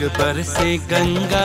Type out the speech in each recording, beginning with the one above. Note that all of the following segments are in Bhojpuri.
रंग पर से गंगा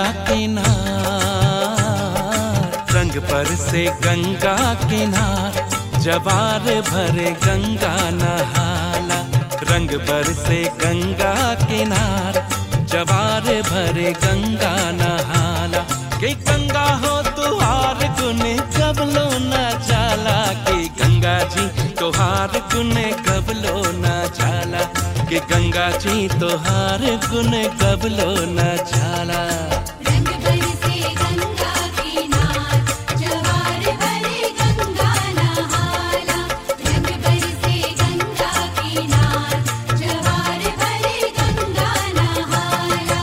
किनार रंग पर से गंगा किनार जवार भरे गंगा नहाला रंग पर से गंगा किनार जवार भरे गंगा नहाला के गंगा हो तुहार गुन कब लो न जाला के गंगा जी तुहार गुन कब लो न जाला के गंगा जी तुहार गुन कब लो न जाला रंग बरसे गंगा किनार जवार भरे गंगा नहाला रंग बरसे गंगा किनार जवार भरे गंगा नहाला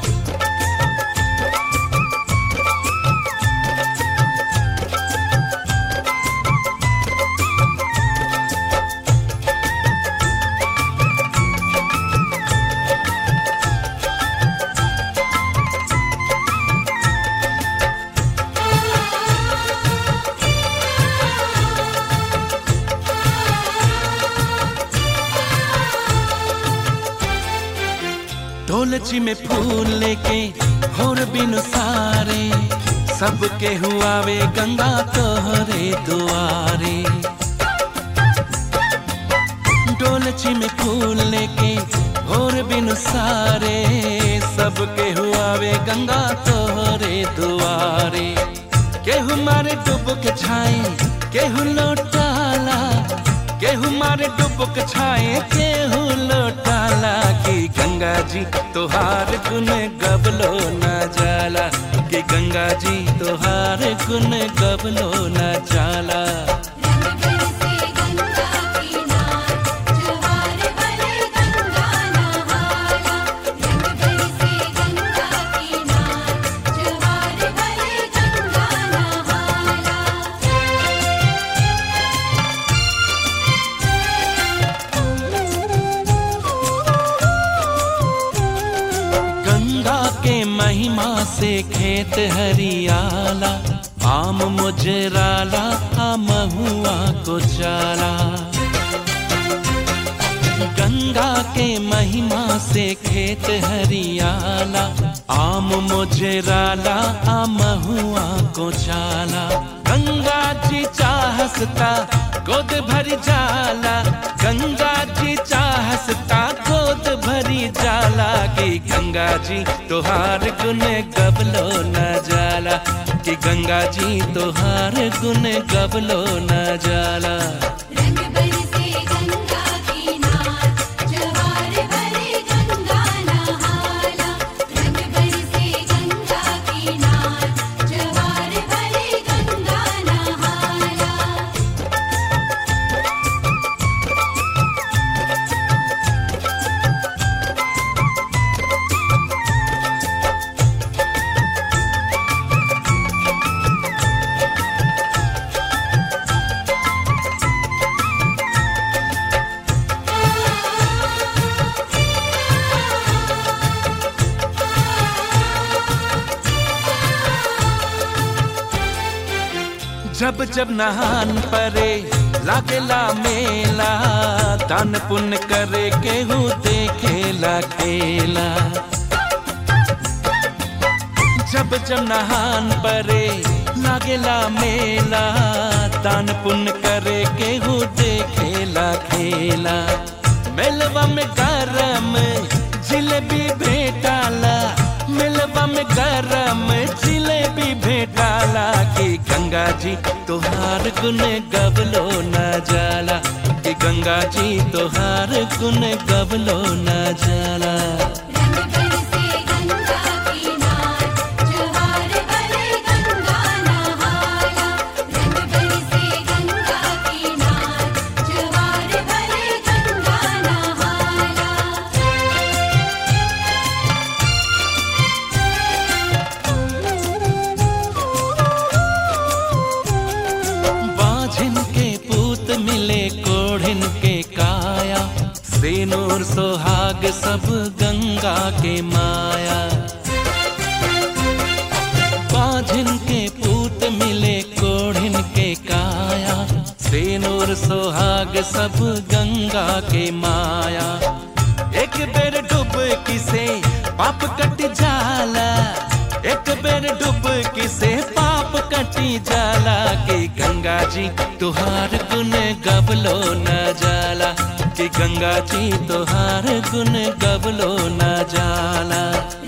ढोलची में फूल लेके होर बिनु सारे सबके हुआवे गंगा तोहरे दुआरे ढोलची में फूल लेके होर बिनु सारे सबके हुआवे गंगा तोहरे दुआरे केहू मारे डुबक छाए केहू लोटाला केहू मारे डुबक छाए केहू लोटाला कि गंगा जी तोहार गुन गबलो न जाला कि गंगा जी तोहार गुन गबलो न जाला रंग बरसे गंगा किनार जवार भरे गंगा नहाला रंग बरसे गंगा किनार जवार भरे गंगा नहाला गंगा के महिमा से खेत हरियाला आम मुजराला आ महुआ को चाला गंगा के महिमा से खेत हरियाला आम मुजराला आ महुआ को चाला गंगा जी चाहसता गोद भरी जाला गंगा जी चाहसता गोद भरी जाला कि गंगा जी तोहार गुन गबलो न जाला कि गंगा जी तोहार गुन गबलो न जाला रंग बरसे गंगा किनार जवार भरे गंगा नहाला रंग बरसे गंगा किनार जवार भरे गंगा नहाला जब जब नहान परे लागेला मेला दान पुण्य करे केहू देखेला खेला जब जब नहान परे लागेला मेला दान पुण्य करे केहू देखेला खेला मेलवा में गरम जिलेबी भेटाला मेलवा में गरम जिलेबी भेटाला कि गंगा जी तोहार गुन गबलो न जाला कि गंगा जी तोहार गुन गबलो न जाला रंग बरसे गंगा किनार जवार भरे गंगा नहाला रंग बरसे गंगा किनार जवार भरे गंगा नहाला बाझिन के पूत मिले कोढ़िन के काया सेनूर सोहाग सब गंगा के माया बाझिन के पूत मिले कोढ़िन के काया सेनूर सोहाग सब गंगा के माया एक बेर डूब किसे पाप कट जा बेर डुबकी से पाप कटी जाला कि गंगा जी तुहार गुन गबलो न जाला कि गंगा जी तुहार गुन गबलो न जाला